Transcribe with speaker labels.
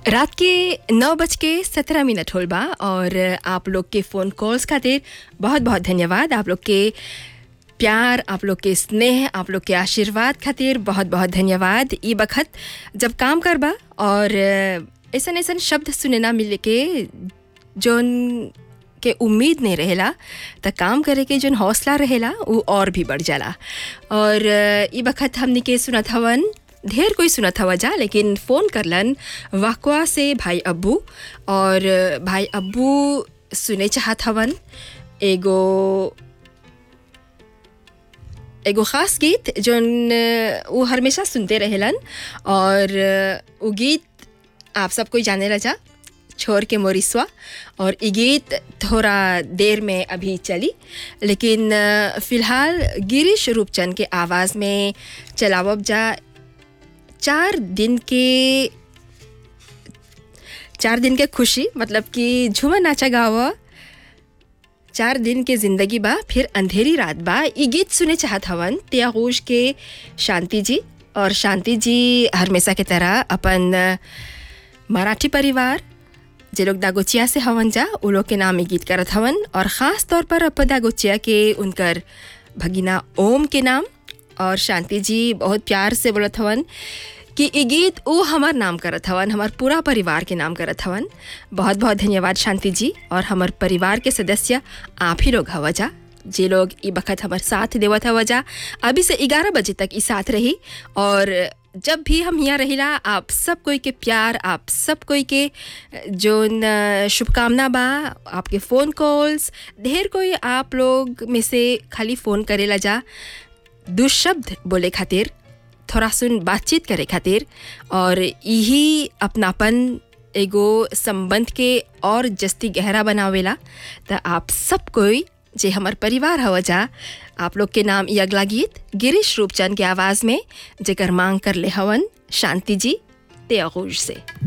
Speaker 1: रात के नौ बज के सत्रह मिनट होल बा और आप लोग के फ़ोन कॉल्स खातिर बहुत बहुत धन्यवाद आप लोग के प्यार आप लोग के स्नेह आप लोग के आशीर्वाद खातिर बहुत बहुत धन्यवाद ई बखत जब काम करबा और ऐसन ऐसन शब्द सुने ना मिले के जोन के उम्मीद नहीं रहेला त काम करे के जोन हौसला रहेला वो और भी बढ़ जाला और ई बखत हमनी के सुनत हवन ढेर कोई सुनत हवा जा लेकिन फ़ोन करलन वाकवा से भाई अब्बू और भाई अब्बू सुने चाहत हवन एगो एगो ख़ास गीत जोन वो हमेशा सुनते रहेलन और वो गीत आप सब कोई जाने लजा छोड़ के मोरिसवा और ये गीत थोड़ा देर में अभी चली लेकिन फ़िलहाल गिरीश रूपचंद के आवाज़ में चलावब जा चार दिन के चार दिन के खुशी मतलब कि झूमर नाचा गावा चार दिन के जिंदगी बा फिर अंधेरी रात बा ये गीत सुने चाहत हवन त्यागोश के शांति जी और शांति जी हमेशा की तरह अपन मराठी परिवार जे लोग दागोचिया से हवन जा वो लोग के नाम ये गीत करत हवन और ख़ास तौर पर अपन दागोचिया के उनकर भगिना ओम के नाम और शांति जी बहुत प्यार से बोलत हवन कि ये गीत वो हमार नाम करत हवन हमार पूरा परिवार के नाम करत हवन बहुत बहुत धन्यवाद शांति जी और हमार परिवार के सदस्य आप ही लोग हवा जा जे लोग ये बखत हमार साथ देवत हवा जा अभी से ग्यारह बजे तक ई साथ रही और जब भी हम यहाँ रहिला आप सब कोई के प्यार आप सब कोई के जोन शुभकामना बा आपके फ़ोन कॉल्स ढेर कोई आप लोग में से खाली फ़ोन करेला जा दुशब्द बोले खातिर थोड़ा सुन बातचीत करे खातिर और यही अपनापन एगो संबंध के और जस्ती गहरा बनावेला तो आप सब कोई जे हमार परिवार हवा जा आप लोग के नाम ये अगला गीत गिरीश रूपचंद के आवाज़ में जेकर मांग कर ले हवन शांति जी ते से